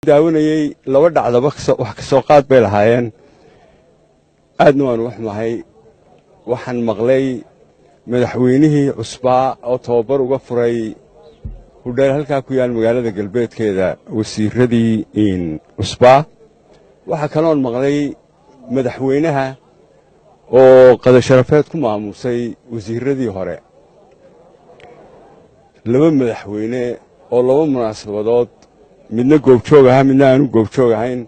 daawanayey laba dhacdaba wax ka soo qaad bay lahaayeen aadna waan wax mahay waxaan maqlay madaxweynihii cusbaa oo tababar uga furay hudheel halkaa ku yaal magaalada galbeedkeeda wasiiradii cusbaa waxaa kaloon maqlay madaxweynaha oo qadasharafeed ku maamuusay wasiiradii hore laba madaxweyne oo laba munaasabadood midna goobjoog ahaa midna aanu goobjoog ahayn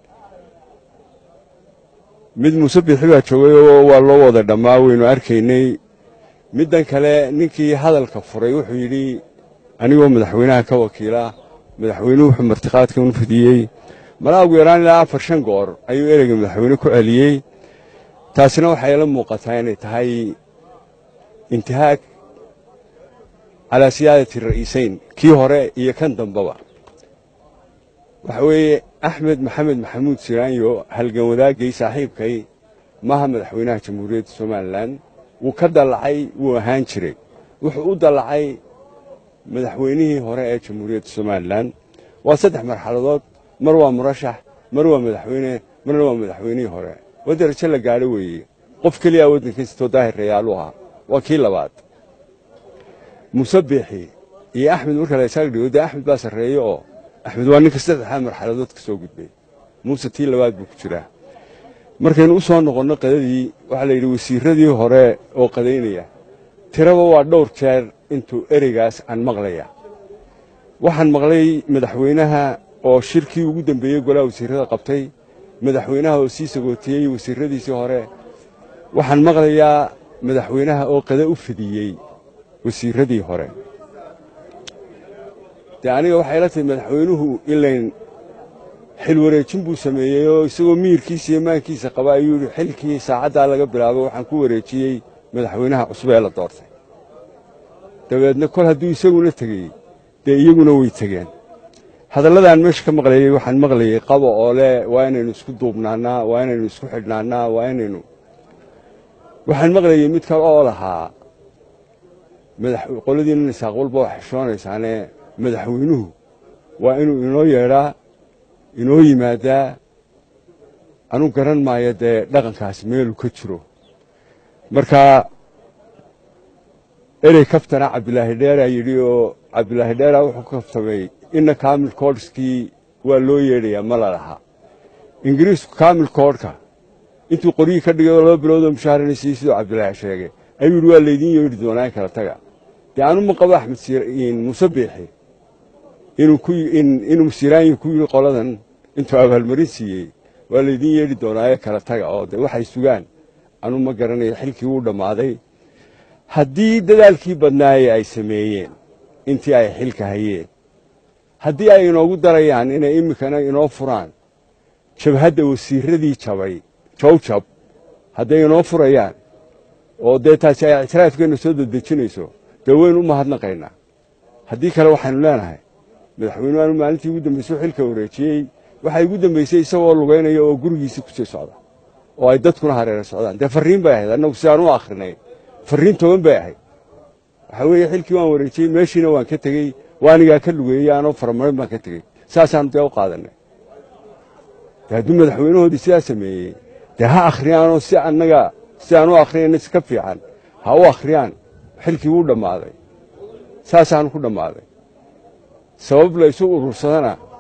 mid muuse biixi baa joogay oo waa loo wada dhammaa waynu arkaynay middan kale ninkii hadalka furay wuxuu yidhi anigoo madaxweynaha ka wakiila madaxweynuhu wuxuu martiqaadkan u fidiyey malaa ugu yaraan ilaa afar shan goor ayuu ereyga madaxweyne ku celiyey taasina waxay la muuqataa inay tahay intihaag calaa siyaadati ra'iisayn kii hore iyo kan dambaba waxa weeye axmed maxamed maxamuud siraanyo halgan wadaagay saaxiibkay maaha madaxweynaha jamhuuriyadda somalilan wuu ka dallacay wuu ahaan jiray wuxuu u dallacay madaxweynihii hore ee jamhuuriyadda somalilan waa saddex marxaladood mar waa murashax mar waa madaxweyne marna waa madaxweynihii hore waa darajo la gaadho weeye qof keliyaa waddankiisatoo daahir rayaalu ahaa waa kii labaad muuse biixi iyo axmed marka la isaag dhigo dee axmed baa sarreeye oo axmed waa ninka saddexdaa marxaladood ka soo gudbay muuse tii labaad buu ku jiraa markaynu u soo noqonno qadadii waxaa la yidhi wasiiradii hore oo qadaynaya tiraba waa dhowr jeer intuu ereygaas aan maqlaya waxaan maqlay madaxweynaha oo shirkii ugu dembeeyey golaha wasiirrada qabtay madaxweynaha oo sii sagootiyey wasiirradiisii hore waxaan maqlayaa madaxweynaha oo qada u fidiyey wasiirradii hore dee aniga waxay la tahay madaxweynuhu ilayn xil wareejin buu sameeyey oo isagoo miyirkiisa iyo maankiisa qaba ayuu yidhi xilkii saacaddaa laga bilaabo waxaan ku wareejiyey madaxweynaha cusub ee la doortay dabeedna kol hadduu isaguna tegey dee iyaguna way tegeen hadalladaan meesha ka maqlayey waxaan maqlayey qabo oo leh waa inaynu isku duubnaannaa waa inaynu isku xidhnaannaa waa inaynu waxaan maqlayey mid kale oo lahaa qoladiina nisaaq walba waa xishoonaysaane madaxweynuhu waa inuu inoo yeedhaa inoo yimaadaa anu garan maayo dee dhaqankaas meeluu ka jiro marka erey kaftana cabdilaahi dheeraa yidhi oo cabdilaahi dheeraa wuxuu ka kaftamay inna kaamil koodhskii waa loo yeedhayaa ma la lahaa ingiriisku kaamil koodhka intuu qoryihii ka dhigay oo laba biloodoo mushaharana siiyey siduu cabdilaahi sheegay ayuu yidhi waa laydiin yeedhi doonaa in kala taga dee anu ma qabo axmed muuse biixi inuu siraanyi ku yidhi qoladan intuu abaalmarin siiyey waa laydiin yeedhi doonaa ee kala taga oo de waxay sugaan anu ma garanayo xilkii wuu dhammaaday haddii dadaalkii badnaaye ay sameeyeen intii ay xilka hayeen haddii ay inoogu darayaan inay iminkana inoo furaan jabhadda wasiirradii jabay jawjab hadday inoo furayaan oo dee taasi ay ictiraafkeenna soo dedejinayso dee waynu u mahadnaqaynaa haddii kale waxaynu leenahay madaxweynuhu aanu maalintii ugu dambaysay xilka wareejiyey waxay ugu dambaysay isagoo lugaynaya oo gurigiisii ku sii socda oo ay dadkuna hareera socdaan dee farriin bay ahayd annagu sidaan u akhrinay farriin toban bay ahayd waxaa weeye xilkii waan wareejiyey meeshiina waan ka tegey waanigaa ka lugeeyey anoo faramarin baan ka tegey saasaanu dee u qaadanay dee hadduu madaxweynahoodii sidaa sameeyey dee ha akhriyaanoo si annaga sidaan u akhriyayna si ka fiican ha u akhriyaan xilkii wuu dhammaaday saasaanu ku dhammaaday sabab la isu urursadana